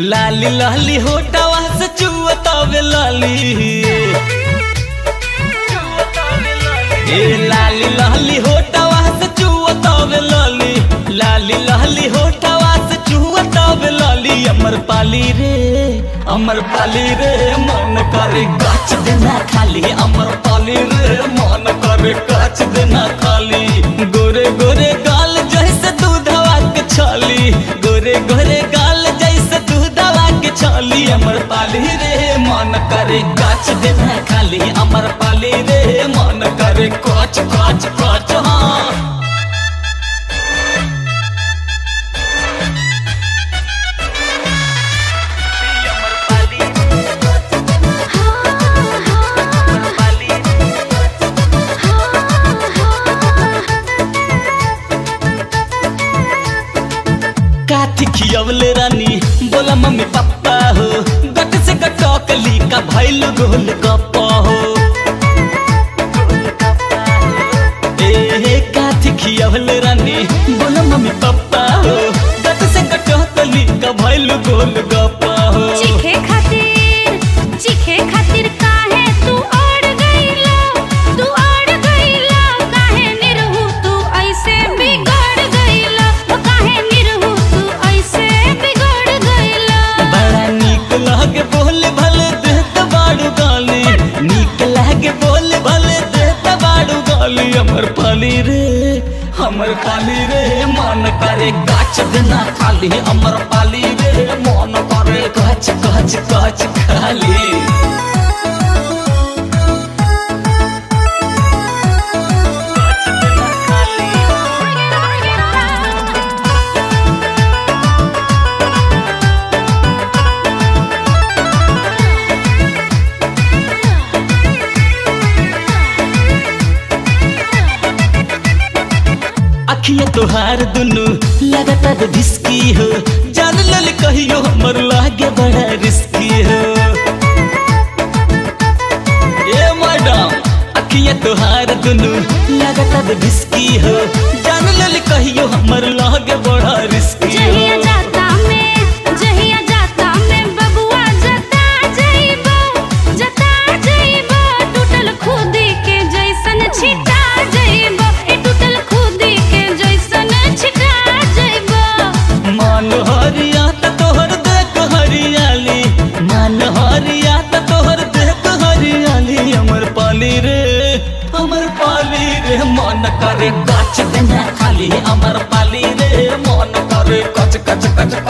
लाली लाली होटवा से चुअतावे लाली ए लाली लाली होटवा से चुअतावे लाली लाली लाली होटवा से चुअतावे लाली अमर पाली रे अमर पाली रे मन करे गाछ देना खाली अमर पाली रे मन करे गाछ देना खाली गोरे गोरे गाल जैसे दूधवा के छाली गोरे गोरे गाल जैसे दूधवा के छाली अमर पाली रे मन करे गाछ देना खाली अमर पाली रे मन करे काच काच काच हाँ काथी खियवले रानी बोला मम्मी पापा हो गट से गटकली का भैल गोल गप्पा हो ए काथी खियवले रानी बोला मम्मी पापा हो गट से गटकली का भैल गोल गप्पा हो चीखे खातिर चीखे खातिर काहे तू अड़ गइलो तू अड़ गइलो काहे निरहु तू ऐसे बिगड़ गइलो ओ काहे निरहु तू ऐसे बिगड़ गइलो बड़ा नीक लागे बोले भले देत बाड़ू गाली नीक लागे बोले भले देत बाड़ू गाली हमर पाली रे हमर पाली रे मन करे गाछ देना खाली हमर पाली रे मन करे गाछ गाछ गाछ खाली अखिया तोहार दुनु लगातार भिस्की हो जान लल कहियो हमर लागे बड़ा रिस्की हो ए मैडम अखिया तोहार दुनु लगातार भिस्की हो जान लल कहियो हमर लागे बड़ा रिस्की जहिया हो जाता में जहिया जाता में बबुआ जता जइबो जता जइबो टूटल खुदी के जैसन छिटा जइबो ए टूटल खुदी के जैसन छिटा जइबो मान हरिया त तोहर देख हरियाली मान हरिया त तोहर देख हरियाली हमर पाली रे हमर पाली रे मन करे गाछ देना खाली हमर पाली रे मन करे कच कच कच